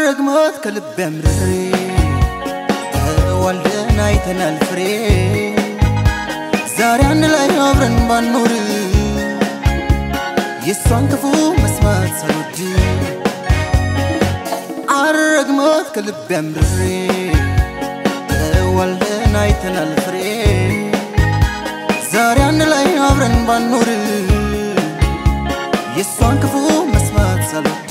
አረግማት ከልብ ያምርሬ ተዋልደን አይተናል ፍሬ ዛሬ አንድ ላይ አብረን ባኖር የእሷን ክፉ መስማት ሳልወድ አረግማት ከልብ ያምርሬ ተዋልደን አይተናል ፍሬ ዛሬ አንድ ላይ አብረን ባኖር የእሷን ክፉ መስማት ሳልወድ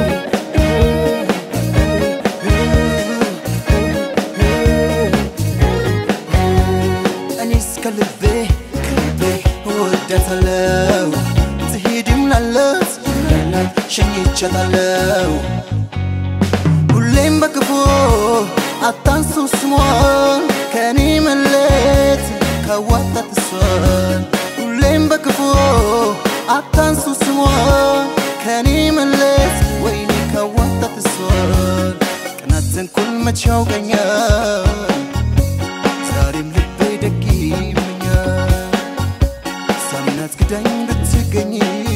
እኔስ ከልቤ ከልቤ እወዳታለሁ ትሄድም ላለት ላላት ሸኝቻታለሁ ሁሌም በክፉ አታንሱ ስሟን ከእኔ መለየት ካዋጣት እሷን ሁሌም በክፉ አታንሱ ስሟን ከእኔ መለየት ወይኔ ካዋጣት እሷን ቅናት ተንኮል መች ያውቀኛል ዛሬም ልቤ ደግ ይመኛል ሳምናት ክዳኝ ብትገኝ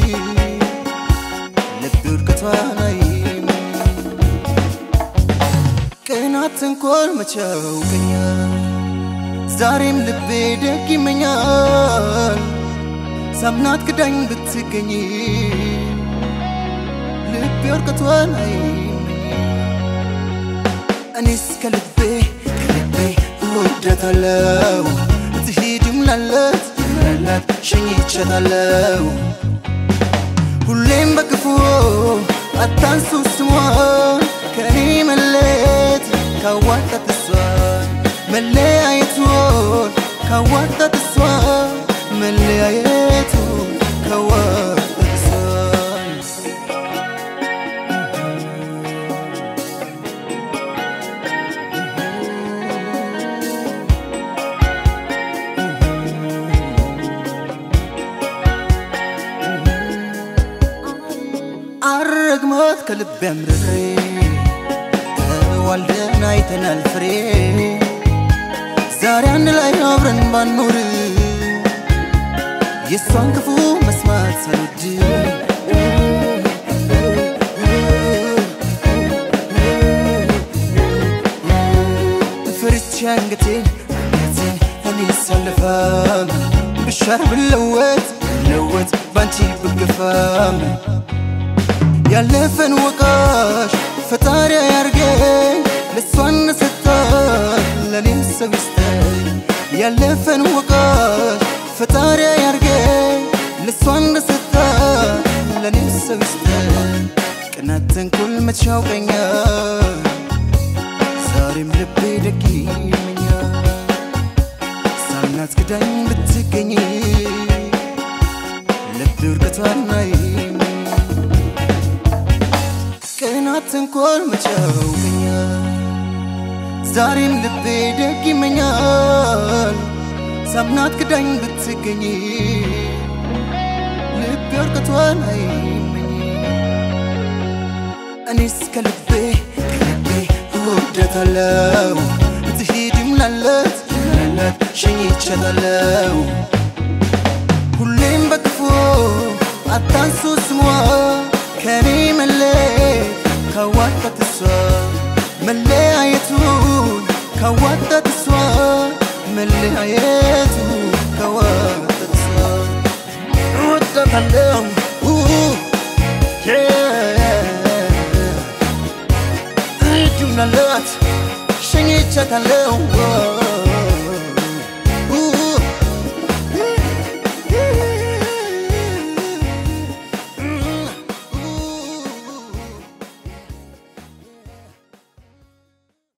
ልብ ውድቀቷን አይም ቅናት ተንኮል መች ያውቀኛል ዛሬም ልቤ ደግ ይመኛል ሳምናት ክዳኝ ብትገኝ ልቤ ውድቀቷን አይመኝ እኔስ ከልቤ ከልቤ እወዳታለሁ ትሄድም ላለት ላላት ሸኝቻታለሁ ሁሌም በክፉ አታንሱ ስሟን ከእኔ መለየት ካዋጣት እሷን መለያየቱን ካዋጣት እሷን መለያየቱን ካዋጣት እሷን አረግማት ከልብ ያምርሬ ተዋልደን አይተናል ፍሬ ዛሬ አንድ ላይ አብረን ባኖር የእሷን ክፉ መስማት ሳልወድ ፈርቼ አንገቴን አንገቴን እኔ ሳልፋም ብሻር ብለወጥ ብለወጥ ባንቺ ብገፋም ያለፈን ወቃሽ ፈጣሪ ያርገኝ ለእሷን ሰጣት ለኔም ሰው ይስጠኝ ያለፈን ወቃሽ ፈጣሪ ያርገኝ ለእሷን ሰጣት ለኔም ሰው ይስጠኝ ቅናት ተንኮል መች ያውቀኛል ዛሬም ልቤ ደግ ይመኛል ሳምናት ክዳኝ ብትገኝ ልብ ውድቀቷን አይመኝ ቅናት ተንኮል መች ያውቀኛል ዛሬም ልቤ ደግ ይመኛል ሳምናት ክዳኝ ብትገኝ ልቤ ወርቀቷን አይመኝ እኔስ ከልቤ ከልቤ እወዳታለሁ ትሄድም ላለት ላላት ሸኝቻታለሁ ሁሌም በክፉ አታንሱ ስሟ ከኔ መለየት ካዋጣት እሷ መለያየቱን ካዋጣት እሷ መለያየቱ ካዋጣት እሷ እወዳታለሁ እጁን አላት ሸኝቻታለሁ